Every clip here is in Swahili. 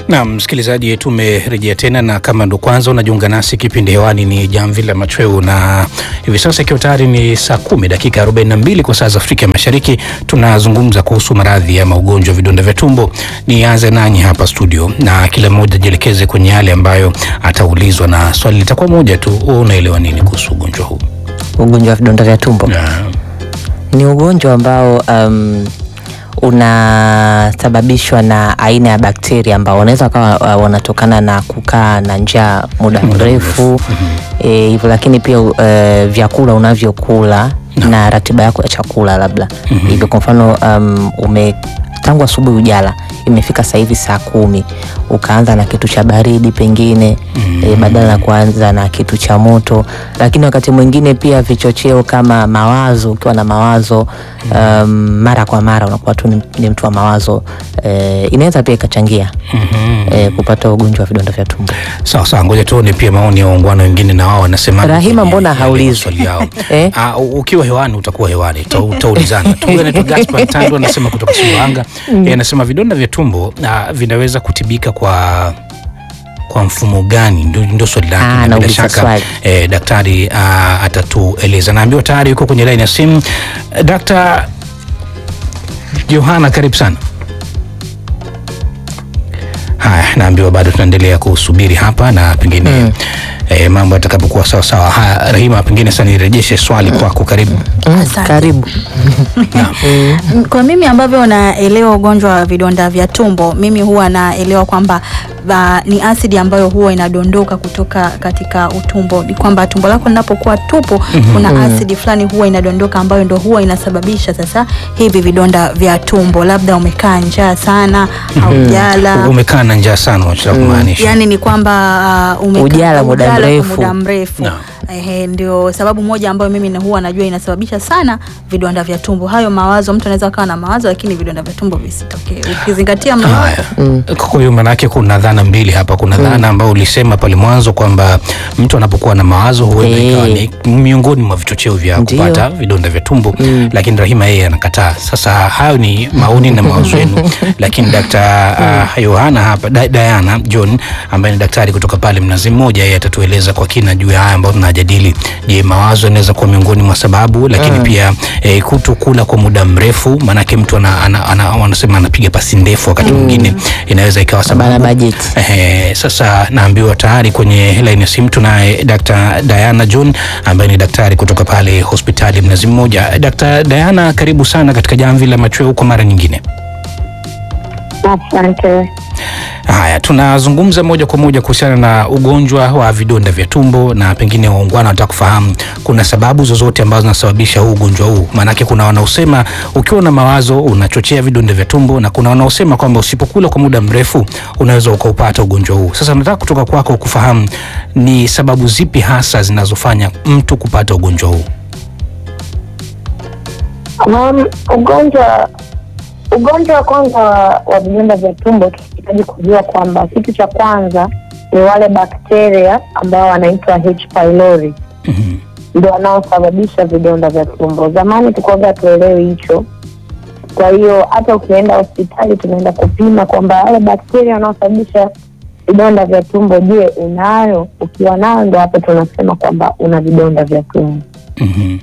Na msikilizaji, tumerejea tena, na kama ndo kwanza unajiunga nasi, kipindi hewani ni Jamvi la Machweo, na hivi sasa ikiwa tayari ni saa kumi dakika 42 kwa saa za Afrika ya Mashariki, tunazungumza kuhusu maradhi ama ugonjwa wa vidonda vya tumbo. Nianze nanyi hapa studio, na kila mmoja ajielekeze kwenye yale ambayo ataulizwa, na swali litakuwa moja tu. Wewe unaelewa nini kuhusu ugonjwa huu? Ugonjwa wa vidonda vya tumbo Na, ni ugonjwa ambao um, unasababishwa na aina ya bakteria ambao wanaweza kawa uh, wanatokana na kukaa na njaa muda Muda mrefu eh, hivyo, lakini pia uh, vyakula unavyokula na ratiba yako ya chakula labda hivyo. Kwa mfano um, ume tangu asubuhi ujala, imefika sasa hivi saa kumi, ukaanza na kitu cha baridi pengine eh, badala ya kuanza na kitu cha moto. Lakini wakati mwingine pia vichocheo kama mawazo, ukiwa na mawazo um, mara kwa mara unakuwa tu ni, ni mtu wa mawazo eh, inaweza pia ikachangia eh, kupata ugonjwa wa vidonda vya tumbo. sawa sawa, ngoja tuone pia maoni ya waungwana wengine, na wao wanasema Rahima, mbona haulizwi? swali yao Eh? Ah, u- ukiwa hewani utakuwa hewani, uta- utaulizana tu. Huyu anaitwa Gaspar Tandu anasema kutoka Sumbawanga, Yeye anasema vidonda vya tumbo ah, vinaweza kutibika kwa kwa mfumo gani? Ndio, ndio swali lake, Ah, na bila nauliza shaka swali. eh, daktari ah, atatueleza. Naambiwa tayari yuko kwenye laini ya simu. Eh, Dr. Johana, karibu sana. Haya, naambiwa bado tunaendelea kusubiri hapa na pengine eh, mambo yatakapokuwa sawa sawa. Haya, Rahima, pengine sasa nirejeshe swali kwako, karibu. Mm, Asante. karibu. Mm, Kwa mimi ambavyo naelewa ugonjwa wa vidonda vya tumbo, mimi huwa naelewa kwamba ba, ni asidi ambayo huwa inadondoka kutoka katika utumbo. Ni kwamba tumbo lako linapokuwa tupu, kuna asidi fulani huwa inadondoka ambayo ndo huwa inasababisha sasa hivi vidonda vya tumbo. Labda umekaa njaa sana, haujala Umekaa na njaa sana, unachotaka kumaanisha? yani ni kwamba uh, umekaa- Ujala muda ujala kwa mrefu. muda mrefu. Naam. Ehe, ndio sababu moja ambayo mimi na huwa najua inasababisha sana vidonda vya tumbo. Hayo mawazo, mtu anaweza akawa na mawazo lakini vidonda vya tumbo visitokee, ukizingatia mlo wako. Haya, kwa hiyo maanake kuna dhana mbili hapa. Kuna dhana ambayo ulisema pale mwanzo kwamba mtu anapokuwa na mawazo huenda Eh. ikawa ni miongoni mwa vichocheo vya Ndio. kupata vidonda vya tumbo, lakini Rahima yeye anakataa. Sasa hayo ni maoni na mawazo yenu, lakini Dr. uh, Yohana hapa Da- Diana John ambaye ni daktari kutoka pale Mnazi Mmoja, yeye atatueleza kwa kina juu ya haya ambayo tunajadili. Je, mawazo yanaweza kuwa miongoni mwa sababu, lakini pia eh, kutokula kwa muda mrefu, maanake mtu ana, ana, ana, wanasema anapiga pasi ndefu, wakati mwingine inaweza ikawa Bana sababu bajeti. Ehe, sasa naambiwa tayari kwenye line ya simu tunaye Dr. Diana John ambaye ni daktari kutoka pale hospitali Mnazi Mmoja. Dr. Diana, karibu sana katika Jamvi la Machweo kwa mara nyingine. Asante. Haya, tunazungumza moja kwa moja kuhusiana na ugonjwa wa vidonda vya tumbo, na pengine waungwana wanataka kufahamu kuna sababu zozote ambazo zinasababisha huu ugonjwa huu. Maanake kuna wanaosema ukiwa na mawazo unachochea vidonda vya tumbo, na kuna wanaosema kwamba usipokula kwa muda mrefu unaweza ukaupata ugonjwa huu. Sasa nataka kutoka kwako kufahamu ni sababu zipi hasa zinazofanya mtu kupata ugonjwa huu. Um, ugonjwa ugonjwa wa kwanza wa, wa vidonda vya tumbo tunahitaji kujua kwamba kitu cha kwanza ni wale bakteria ambao wanaitwa H pylori Mhm. ndio wanaosababisha vidonda vya tumbo. Zamani tulikuwaga tuelewi hicho, kwa hiyo hata ukienda hospitali tunaenda kupima kwamba wale bakteria wanaosababisha vidonda vya tumbo, je, unayo? Ukiwa nayo, ndo hapo tunasema kwamba una vidonda vya tumbo. Mhm.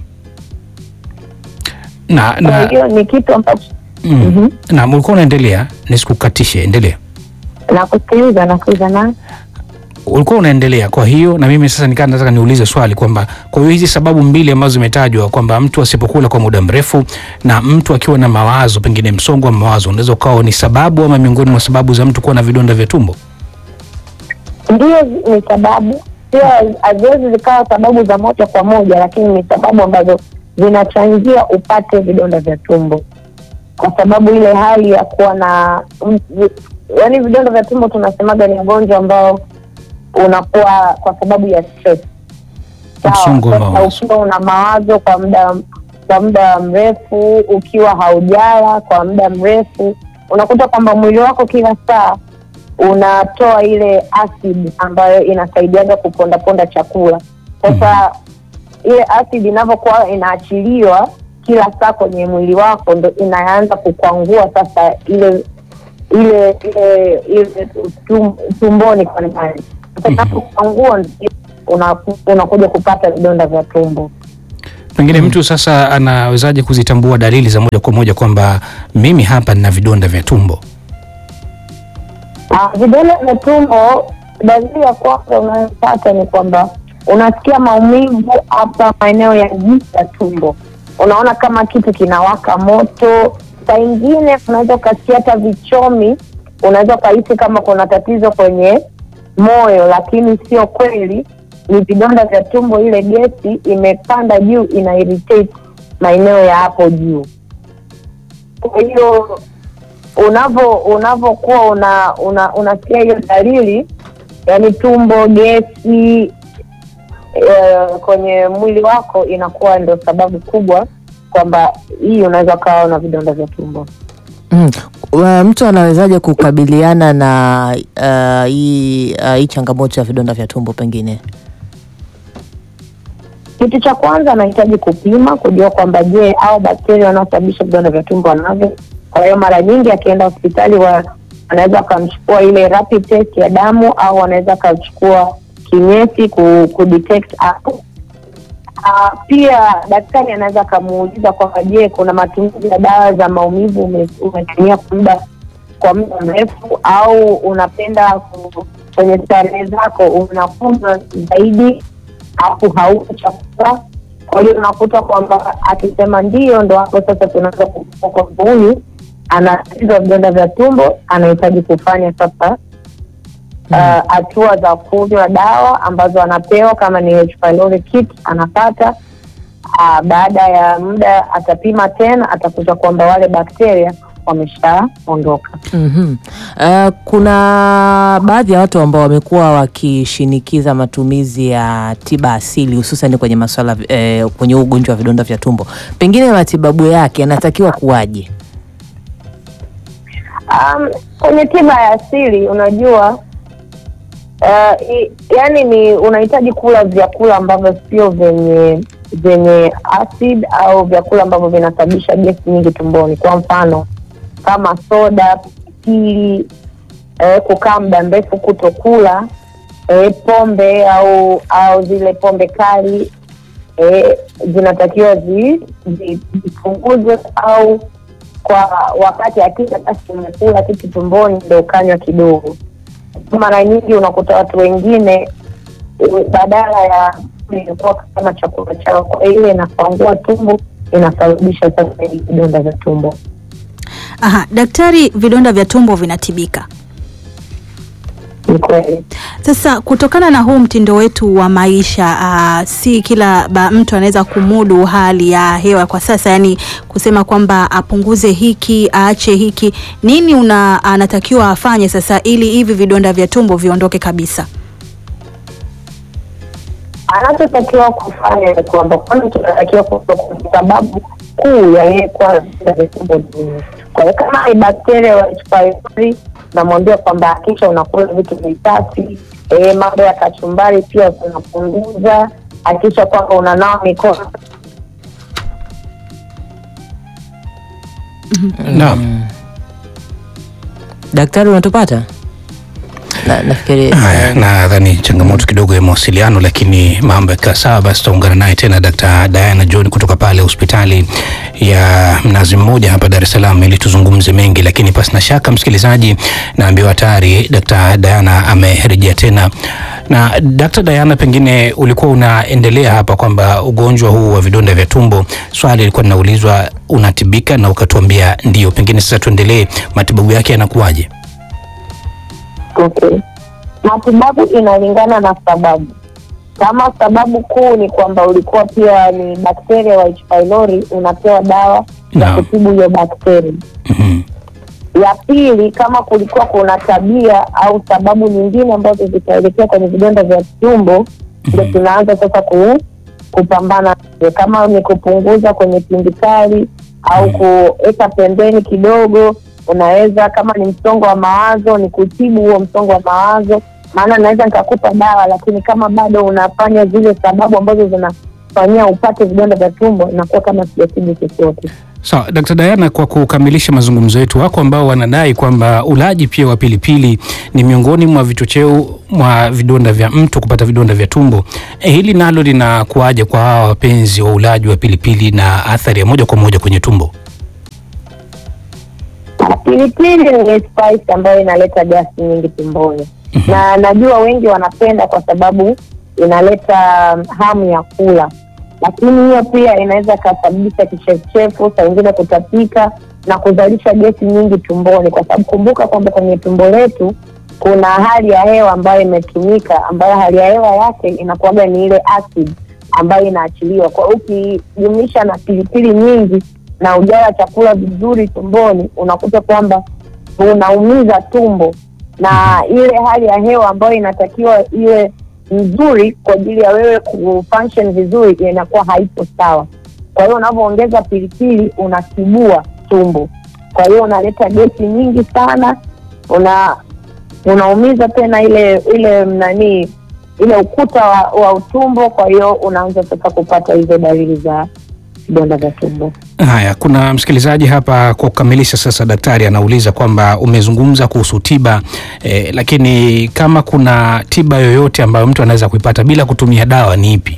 Na, Kwa na, hiyo ni kitu ambacho mm, Mhm. na ulikuwa unaendelea, nisikukatishe, endelea. nakusikiliza nakusikiliza na ulikuwa unaendelea. Kwa hiyo na mimi sasa nikaa nataka niulize swali kwamba kwa hiyo hizi sababu mbili ambazo zimetajwa kwamba mtu asipokula kwa muda mrefu na mtu akiwa na mawazo, pengine msongo wa mawazo, unaweza ukawa ni sababu ama miongoni mwa sababu za mtu kuwa na vidonda vya tumbo. ndio ni sababu, sio haziwezi zikawa sababu za moja kwa moja, lakini ni sababu ambazo zinachangia upate vidonda vya tumbo, kwa sababu ile hali ya kuwa na yaani, vidonda vya tumbo tunasemaga ni ugonjwa ambao unakuwa kwa sababu ya stress. Sawa, Msongo wa sasa mawazo. ukiwa una mawazo kwa muda kwa muda mrefu, ukiwa haujala kwa muda mrefu, unakuta kwamba mwili wako kila saa unatoa ile acid ambayo inasaidiaga kupondaponda chakula. Sasa ile acid inavyokuwa inaachiliwa kila saa kwenye mwili wako, ndo inaanza kukwangua sasa ile ile ile ile tum- tumboni kwa ndani. Sasa unapokwangua ndio unaku- unakuja kupata vidonda vya tumbo. Pengine mtu sasa anawezaje kuzitambua dalili za moja kwa moja kwamba mimi hapa nina vidonda vya tumbo? Ah, vidonda vya tumbo, dalili ya kwanza unayopata ni kwamba unasikia maumivu hapa maeneo ya juu ya tumbo, unaona kama kitu kinawaka moto. Saa ingine unaweza ukasikia hata vichomi, unaweza ukahisi kama kuna tatizo kwenye moyo, lakini sio kweli, ni vidonda vya tumbo. Ile gesi imepanda juu, ina irritate maeneo ya hapo juu. Kwa hiyo unavo unavokuwa una, una unasikia hiyo dalili yani tumbo gesi e, kwenye mwili wako inakuwa ndio sababu kubwa kwamba hii unaweza ukawa na vidonda vya tumbo Mm. Wa- Mtu anawezaje kukabiliana na uh, hii uh, hii changamoto ya vidonda vya tumbo pengine? kitu cha kwanza anahitaji kupima kujua kwamba je au bakteria wanaosababisha vidonda vya tumbo wanavyo kwa hiyo mara nyingi akienda hospitali wa wanaweza wakamchukua ile rapid test ya damu au wanaweza wakachukua kinyesi ku, ku detect hapo Ah, pia daktari anaweza akamuuliza kwamba je kuna matumizi ya dawa za maumivu ume- umetumia kwa muda kwa muda mrefu au unapenda ku- kwenye starehe zako unakunywa zaidi hapo hauko chakula kwa hiyo unakuta kwamba akisema ndio ndo hapo sasa tunaweza kujua kwamba huyu ana tatizo la vidonda vya tumbo anahitaji kufanya sasa uh, hatua za kunywa dawa ambazo anapewa kama ni H. pylori kit anapata uh, baada ya muda atapima tena atakuta kwamba wale bakteria wameshaondoka Mhm. Uh, kuna baadhi ya watu ambao wamekuwa wakishinikiza matumizi ya tiba asili hususan kwenye masuala eh, kwenye huu ugonjwa wa vidonda vya tumbo. Pengine matibabu yake yanatakiwa kuwaje? Um, kwenye tiba ya asili unajua uh, i, yani ni unahitaji kula vyakula ambavyo sio vyenye vyenye acid au vyakula ambavyo vinasababisha gesi nyingi tumboni kwa mfano kama soda pilipili eh, kukaa muda mrefu kutokula eh, pombe au au zile pombe kali eh, zinatakiwa zi- zi- zipunguzwe au kwa wakati akisha basi umekula kitu tumboni ndo ukanywa kidogo mara nyingi unakuta watu wengine eh, badala ya ilikuwa kama chakula chao kwa hiyo ile inafangua tumbo inasababisha sasa hivi vidonda vya tumbo Aha, daktari, vidonda vya tumbo vinatibika. ni kweli Sasa kutokana na huu mtindo wetu wa maisha uh, si kila ba, mtu anaweza kumudu hali ya hewa kwa sasa, yani kusema kwamba apunguze hiki aache hiki. Nini una anatakiwa afanye sasa ili hivi vidonda vya tumbo viondoke kabisa? anachotakiwa kufanya ni kwamba kwanza tunatakiwa kujua kwa sababu kuu ya yeye kuwa na vidonda vya tumbo ni nini. Kwa hiyo kama ni bakteria wa H. pylori, namwambia kwamba hakisha unakula vitu visafi, eh, mambo ya kachumbari pia unapunguza, hakisha kwamba unanawa mikono Naam. Daktari, unatupata? Na, nafikiri Haya, nadhani changamoto kidogo ya mawasiliano, lakini mambo yakiwa sawa, basi tutaungana naye tena Dr. Diana John kutoka pale hospitali ya Mnazi Mmoja hapa Dar es Salaam ili tuzungumze mengi, lakini pasi na shaka, msikilizaji, naambiwa tayari Dr. Diana amerejea tena. Na Dr. Diana, pengine ulikuwa unaendelea hapa kwamba ugonjwa huu wa vidonda vya tumbo, swali lilikuwa linaulizwa unatibika, na ukatuambia ndio. Pengine sasa tuendelee, matibabu yake yanakuwaje? Okay. Matibabu inalingana na sababu. Kama sababu kuu ni kwamba ulikuwa pia ni bakteria wa H. pylori, unapewa dawa ya Naam. kutibu hiyo bakteria. Mhm. Ya pili, kama kulikuwa kuna tabia au sababu nyingine ambazo zitaelekea kwenye vidonda vya tumbo, ndio tunaanza sasa ku, kupambana nazo. kama ni kupunguza kwenye tindikali au kuweka pembeni kidogo. Unaweza kama ni msongo wa mawazo, ni kutibu huo msongo wa mawazo, maana naweza nikakupa dawa, lakini kama bado unafanya zile sababu ambazo zinafanyia upate vidonda vya tumbo, inakuwa kama sijatibu chochote. Sawa, Dkt. Diana, kwa kukamilisha mazungumzo yetu, wako ambao wanadai kwamba ulaji pia wa pilipili ni miongoni mwa vichocheo mwa vidonda vya mtu kupata vidonda vya tumbo. E, hili nalo linakuaje kwa hawa wapenzi wa ulaji wa pilipili na athari ya moja kwa moja kwenye tumbo? Pilipili ni spice ambayo inaleta gasi nyingi tumboni na najua wengi wanapenda kwa sababu inaleta hamu ya kula, lakini hiyo pia inaweza ikasababisha kichefuchefu, saa ingine kutapika na kuzalisha gesi nyingi tumboni, kwa sababu kumbuka kwamba kwenye tumbo letu kuna hali ya hewa ambayo imetumika, ambayo hali ya hewa yake inakuwaga ni ile acid ambayo inaachiliwa. Kwa hiyo ukijumlisha na pilipili nyingi na ujala chakula vizuri tumboni, unakuta kwamba unaumiza tumbo na ile hali ya hewa ambayo inatakiwa iwe nzuri kwa ajili ya wewe kufunction vizuri inakuwa haipo sawa. Kwa hiyo unavyoongeza pilipili unasibua tumbo, kwa hiyo unaleta gesi nyingi sana, una unaumiza tena ile ile nani ile ukuta wa, wa utumbo. Kwa hiyo unaanza sasa kupata hizo dalili za vidonda vya tumbo. Haya, kuna msikilizaji hapa kwa kukamilisha sasa, daktari anauliza kwamba umezungumza kuhusu tiba eh, lakini kama kuna tiba yoyote ambayo mtu anaweza kuipata bila kutumia dawa ni ipi?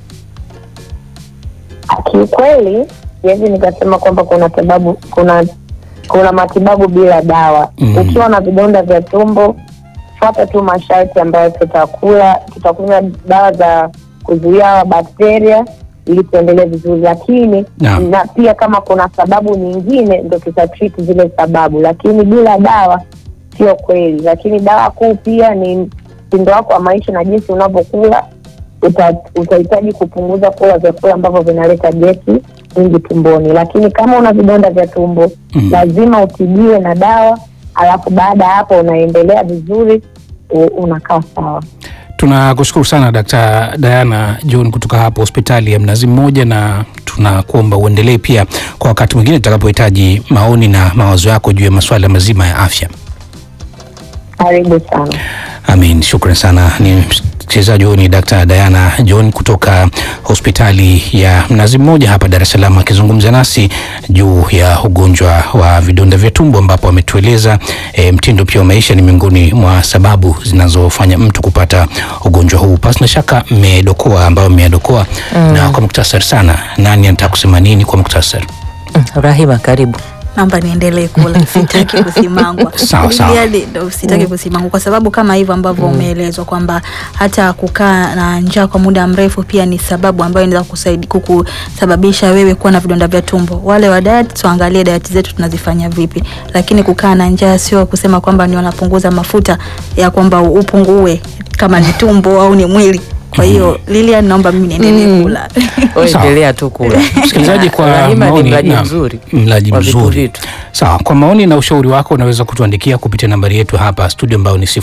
Kiukweli siwezi nikasema kwamba kuna sababu kuna kuna matibabu bila dawa. Mm. Ukiwa na vidonda vya tumbo, fuata tu masharti ambayo tutakula, tutakunywa dawa za kuzuia hawa bakteria ili tuendelee vizuri, lakini Naam. na pia kama kuna sababu nyingine ndo tutatreat zile sababu, lakini bila dawa sio kweli. Lakini dawa kuu pia ni mtindo wako wa maisha na jinsi unavyokula uta- utahitaji kupunguza kula vyakula ambavyo vinaleta gesi nyingi tumboni, lakini kama una vidonda vya tumbo Mm. lazima utibiwe na dawa, alafu baada ya hapo unaendelea vizuri, u- unakaa sawa. Tunakushukuru sana Dkt. Diana John kutoka hapo hospitali ya Mnazi Mmoja, na tunakuomba uendelee pia kwa wakati mwingine tutakapohitaji maoni na mawazo yako juu ya masuala mazima ya afya. Karibu sana. Amin, shukran sana. Ni mchezaji huyu ni Dkt. Diana John kutoka hospitali ya Mnazi Mmoja hapa Dar es Salaam akizungumza nasi juu ya ugonjwa wa vidonda vya tumbo, ambapo ametueleza e, mtindo pia wa maisha ni miongoni mwa sababu zinazofanya mtu kupata ugonjwa huu. Pasi na shaka mmedokoa ambayo mmeadokoa na kwa muktasari sana, nani anataka kusema nini kwa muktasari? Mm, Rahima, karibu. naomba niendelee kula sitaki kusimangwa Sawa, sawa. Yaani, ndo sitaki kusimangwa kwa sababu kama hivyo ambavyo umeelezwa kwamba hata kukaa na njaa kwa muda mrefu pia ni sababu ambayo inaweza kusaidia kukusababisha wewe kuwa na vidonda vya tumbo wale wa diet tuangalie diet zetu tunazifanya vipi lakini kukaa na njaa sio kusema kwamba ni wanapunguza mafuta ya kwamba upungue kama ni tumbo au ni mwili kwa hiyo Lilian naomba mimi niendelee kula Wewe Sawa. endelea tu kula. Msikilizaji, kwa Rahima ni maoni mlaji naam, mzuri. mlaji wa vitu mzuri. vitu. Sawa, kwa maoni na ushauri wako unaweza kutuandikia kupitia nambari yetu hapa studio ambayo ni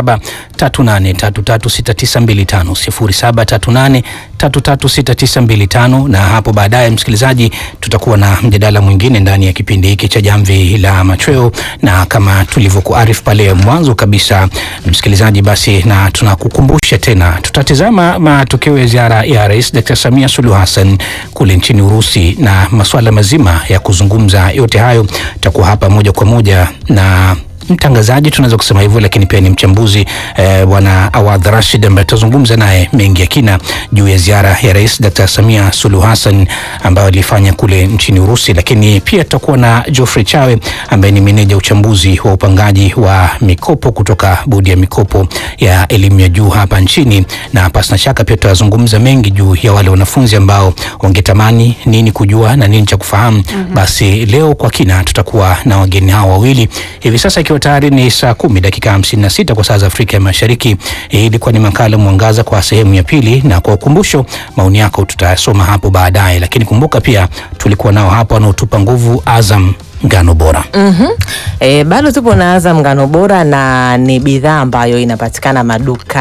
0738336925 0738336925, na hapo baadaye, msikilizaji, tutakuwa na mjadala mwingine ndani ya kipindi hiki cha Jamvi la Machweo, na kama tulivyokuarifu pale mwanzo kabisa, msikilizaji, basi na tunakukumbusha tena, tutatizama matokeo ya ziara ya Rais Dr. Samia Suluhu Hassan kule nchini Urusi na masuala mazima ya kuzungumza yote hayo, takuwa hapa moja kwa moja na mtangazaji tunaweza kusema hivyo, lakini pia ni mchambuzi eh, bwana Awadh Rashid ambaye tutazungumza naye mengi ya kina juu ya ziara ya Rais Dr. Samia Suluhu Hassan ambayo alifanya kule nchini Urusi, lakini pia tutakuwa na Geoffrey Chawe ambaye ni meneja uchambuzi wa upangaji wa mikopo kutoka bodi ya mikopo ya elimu ya juu hapa nchini, na pasina shaka pia tutazungumza mengi juu ya wale wanafunzi ambao wangetamani nini kujua na nini cha kufahamu. Basi leo kwa kina tutakuwa na wageni hao wawili hivi sasa, ikiwa tayari ni saa kumi dakika hamsini na sita kwa saa za Afrika ya Mashariki. Hii ilikuwa ni makala Mwangaza kwa sehemu ya pili, na kwa ukumbusho, maoni yako tutayasoma hapo baadaye, lakini kumbuka pia tulikuwa nao hapa wanaotupa nguvu Azam ngano bora. Mhm. E, bado tupo na Azam ngano bora na ni bidhaa ambayo inapatikana maduka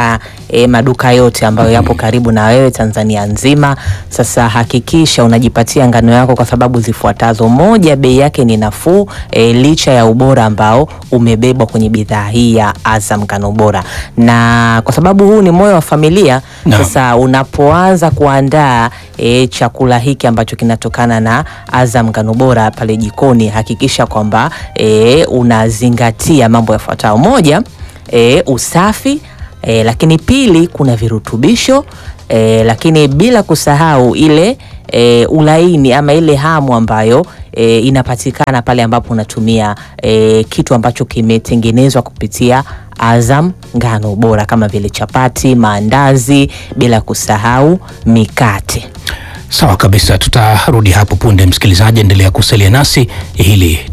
e, maduka yote ambayo yapo karibu na wewe Tanzania nzima. Sasa hakikisha unajipatia ngano yako kwa sababu zifuatazo: moja, bei yake ni nafuu e, licha ya ubora ambao umebebwa kwenye bidhaa hii ya Azam ngano bora, na kwa sababu huu ni moyo wa familia Naam. sasa unapoanza kuandaa e, chakula hiki ambacho kinatokana na Azam ngano bora pale jikoni, hakikisha kwamba e, unazingatia mambo yafuatayo: moja, e, usafi e, lakini pili, kuna virutubisho e, lakini bila kusahau ile e, ulaini ama ile hamu ambayo e, inapatikana pale ambapo unatumia e, kitu ambacho kimetengenezwa kupitia Azam ngano bora kama vile chapati, maandazi, bila kusahau mikate. Sawa kabisa, tutarudi hapo punde. Msikilizaji, endelea kusalia nasi hili